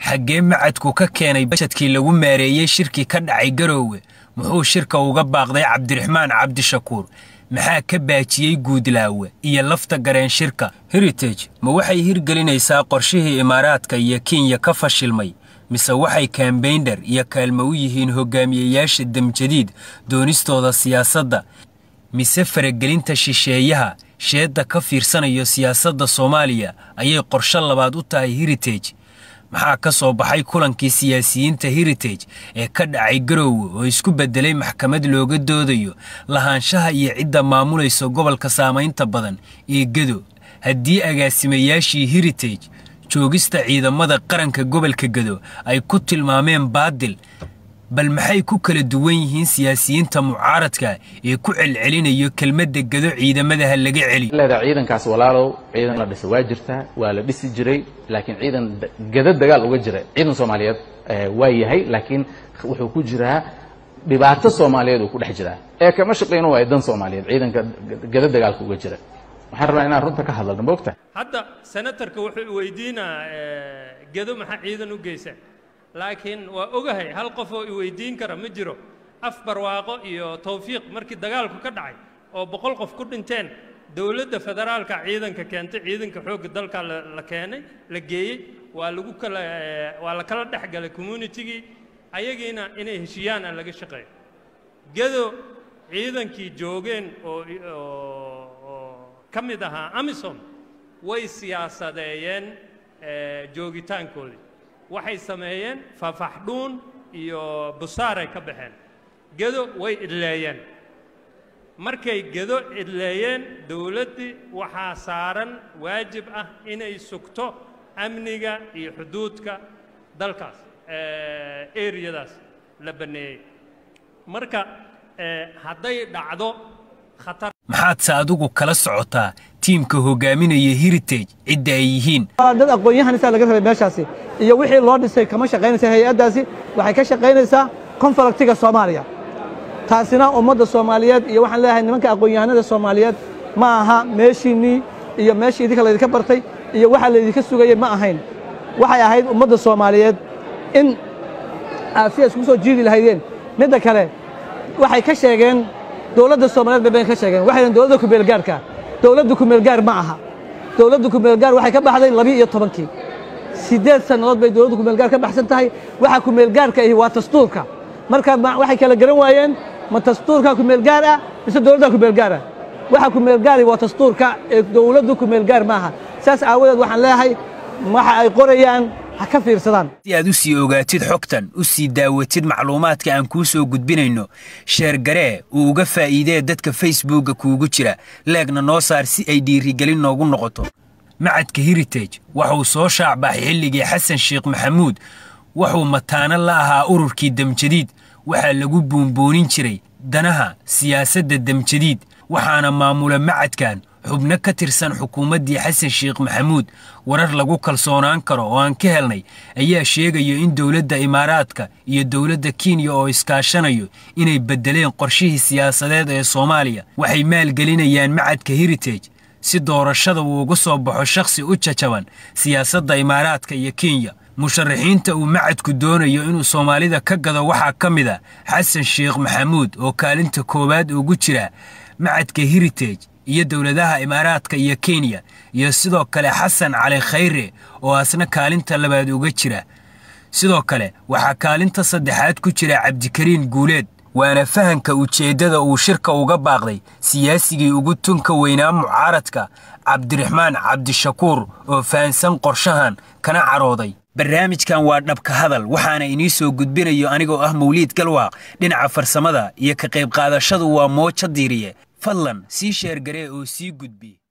xaggee macadku ka keenay bajadkii lagu maareeyey shirkii ka dhacay garoowe muxuu shirka uga baaqday cabdiraxmaan cabdishakuur maxaa ka baajiyey guudlaawe iyo lafta gareen shirka heritage ma waxay hirgelinaysaa qorshihii imaaraadka iyo kenya ka fashilmay mise waxay kambeyndher iyo kaalmo u yihiin hogaamiyeyaasha demjadiid doonistooda siyaasadda mise faragelinta shisheeyaha sheedda ka fiirsanayo siyaasadda soomaaliya ayay qorsho labaad u tahay heritage maxaa ka soo baxay kulankii siyaasiyiinta heritage ee ka dhacay garoowe oo isku beddelay maxkamad looga doodayo lahaanshaha iyo cidda maamulaysa gobolka saamaynta badan ee gedo haddii agaasimayaashii heritage joogista ciidamada qaranka gobolka gedo ay ku tilmaameen baadil bal maxay ku kala duwan yihiin siyaasiyiinta mucaaradka ee ku celcelinayo kelmadda gedo ciidamadaha laga celi leedaha ciidankaas walaalow ciidan la dhisa waa jirtaa waa la dhisi jiray laakiin ciidan gado dagaal uga jira ciidan soomaaliyeed waa yahay laakiin wuxuu ku jiraa dhibaato soomaaliyeed uu ku dhex jiraa ee kama shaqayno waa dan soomaaliyeed ciidanka gado dagaalka uga jira waxaan rabnaa inaan runta ka hadalno moogta hadda senatarka wuxuu weydiinaa gedo maxaa ciidan u geysa laakiin waa ogahay hal qof oo i weydiin kara ma jiro af barwaaqo iyo tawfiiq markii dagaalku ka dhacay oo boqol qof ku dhinteen dowladda federaalka ciidanka keentay ciidanka xoogga dalka la keenay la geeyey waa lagu kala waa la kala dhex galay communitigii ayagiina inay heshiiyaan aan laga shaqeeyo gedo ciidankii joogeen oo oo ka mid ahaa amisom way siyaasadeeyeen joogitaankoodii waxay sameeyeen fafaxdhuun iyo busaaray ka baxeen gedo way idleeyeen markay gedo idleeyeen dowladdii waxaa saaran waajib ah inay sugto amniga iyo xuduudka dalkaas eriyadaas la banneeyey marka hadday dhacdo khatar maxaadse adigu kala socotaa tiimka hogaaminaya heritage cidda ay yihiin dad aqoon-yahanisa laga rabay meeshaasi iyo wixii loo dhisay kama shaqaynaysa hay-addaasi waxay ka shaqaynaysaa konfalaktiga soomaaliya taasina ummadda soomaaliyeed iyo waxaan leeyahay nimanka aqoon-yahanada soomaaliyeed ma aha meeshiinnii iyo meeshii idinka laydinka bartay iyo waxa laydinka sugayey ma ahayn waxay ahayd ummadda soomaaliyeed in aad si isku soo jiidi lahaydeen midda kale waxay ka sheegeen dowladda soomaaliyeed bay ka sheegeen waxay dowladda kumeelgaarka dowladda kumeelgaar ma aha dowladda kumeelgaar waxay ka baxday labiyo iyo tobankii siddeed sannadood bay dowladda kumeelgaar ka baxsan tahay waxa kumeelgaarka ahi waa dastuurka marka waxay kala garan waayeen ma dastuurka kumeelgaar ah mise dowladda kumeelgaar ah waxa kumeelgaari waa dastuurka ee dowladda kumeelgaar ma aha saas aawadeed waxaan leeyahay waxa ay qorayaan ha ka fiirsadaan si aad u sii ogaatid xogtan u sii daawatid macluumaadka aan kuu soo gudbinayno sheergaree uu uga faa'iidee dadka facebookga kuugu jira leegna noo saar si ay dhiirigelin noogu noqoto macadka heritage waxuu soo shaacbaxay xilligii xasan sheekh maxamuud wuxuu mataano la ahaa ururkii demjadiid waxaa lagu buunboonin jiray danaha siyaasadda demjadiid waxaana maamula macadkan xubno ka tirsan xukuumaddii xasan sheekh maxamuud warar lagu kalsoonaan karo oo aan ka helnay ayaa sheegaya in dowladda imaaraadka iyo dowladda kenya oo iskaashanayo inay beddeleen qorshihii siyaasadeed ee soomaaliya waxay maalgelinayaan macadka heritage si doorashada uu uga soo baxo shakhsi u jajaban siyaasadda imaaraadka iyo kenya musharaxiinta uu macadku doonayo inuu soomaalida ka gado waxaa ka mid a xasan sheekh maxamuud oo kaalinta koowaad ugu jira macadka heritage iyo dowladaha imaaraadka iyo kenya iyo sidoo kale xasan cali khayre oo asna kaalinta labaad uga jira sidoo kale waxaa kaalinta saddexaad ku jira cabdikariin guuleed waana fahanka ujeeddada uu shirka uga baaqday siyaasigii ugu tunka weynaa mucaaradka cabdiraxmaan cabdishakuur oo fahansan qorshahan kana carooday barnaamijkan waa dhabka hadal waxaana inii soo gudbinayo anigoo ah mawliid galwaaq dhinaca farsamada iyo ka qayb qaadashadu waa moojo diiriye fadlan sii sheergaree oo sii gudbi